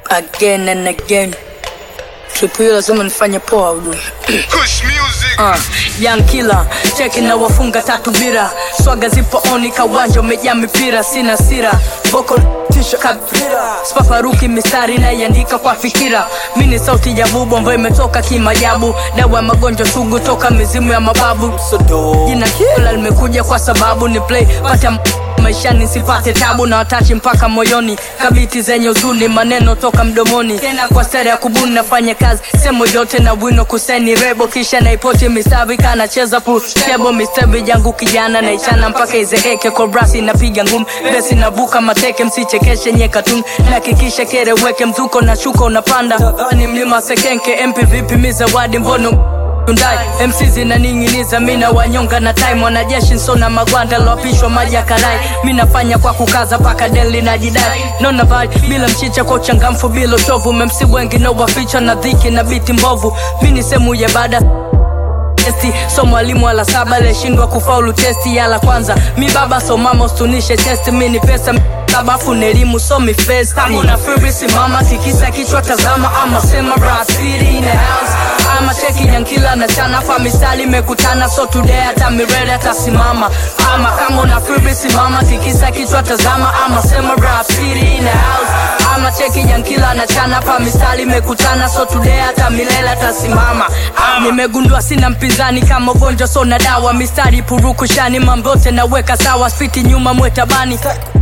again and again tripu hiyo lazima nifanye poa ujue Kush music. Uh, young killer cheki na wafunga tatu bira swaga zipo oni kawanja umejaa mipira sina sira boko tisha kabira spafaruki mistari naiandika kwa fikira mi ni sauti ya bubu ambayo imetoka kimajabu dawa ya magonjwa sugu toka mizimu ya mababu jina kila limekuja kwa sababu ni play pata m- maishani sipate tabu na watachi mpaka moyoni kabiti zenye uzuni maneno toka mdomoni tena kwa stari ya kubuni nafanya kazi semo yote na wino kuseni rebo kisha naipoti mistavi kanacheza putebo mistavi jangu kijana naichana mpaka izeeke kobrasi napiga ngumi besi navuka mateke msichekeshe nye katuni nakikisha kereweke mzuko na shuka unapanda ni mlima sekenke mp vipi mizawadi mbono Hyundai MC zinaning'iniza mina wanyonga na time wanajeshi nsona magwanda lopishwa maji ya karai mi nafanya kwa kukaza paka deli na jidai nona vibe bila mchicha kwa uchangamfu bila uchovu memsi wengi no waficha na dhiki na biti mbovu mi ni sehemu ya baada testi so mwalimu wala saba aliyeshindwa kufaulu testi ya la kwanza mi baba so mama ustunishe testi mi ni pesa sabafu ni elimu so mi festi tangu na fibri simama tikisa kichwa tazama ama sema brasiri in the house ama cheki nyankila na chana fa misali imekutana so today hata mirele atasimama ama kama una fibri simama tikisa kichwa tazama ama sema brasiri in the house ama cheki nyankila na chana pa misali imekutana so today hata milele atasimama Ah, nimegundua sina mpinzani kama ugonjwa so na dawa mistari purukushani mambo yote naweka sawa spiti nyuma mwetabani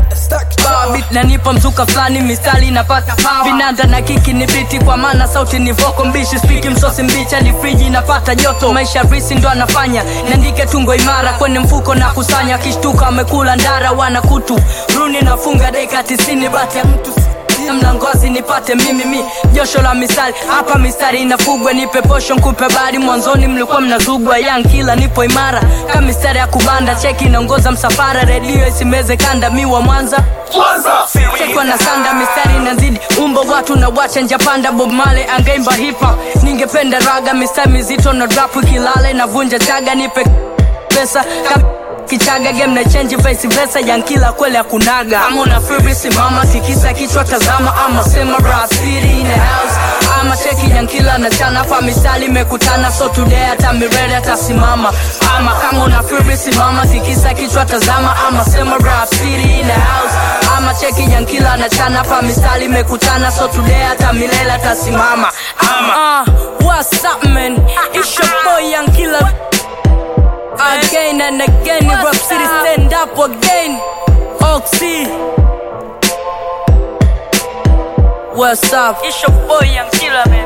Bit nanipa mzuka fulani mistari napata vinanda na kiki ni biti kwa maana sauti ni voko mbishi spiki msosi mbicha ni friji napata joto maisha risi ndo anafanya niandike tungo imara kwenye mfuko na kusanya kishtuka amekula ndara wana kutu runi nafunga dakika tisini bati ya mtu na mlangozi nipate mimi mi josho la misali hapa mistari inafugwa nipe posho nkupe bari mwanzoni mlikuwa mnazugwa yang kila nipo imara kama mistari ya kubanda cheki inaongoza msafara redio isimeze kanda mi wa mwanza chekwa na sanda mistari inazidi umbo watu na wacha njapanda bob male angeimba hipa ningependa raga mistari mizito na drapu kilale na vunja chaga nipe pesa kama kichaga game na change vice versa yankila kweli akunaga kama una free simama tikisa kichwa tazama ama sema rap city in the house ama cheki yankila na chana fa misali imekutana so today hata mirele atasimama ama kama una free simama tikisa kichwa tazama ama sema rap city in the house ama cheki yankila na chana fa misali imekutana so today hata milele atasimama ama uh, what's up man it's your boy yankila again and again in Rap City stand up again Oxy What's up? It's your boy Young Killer man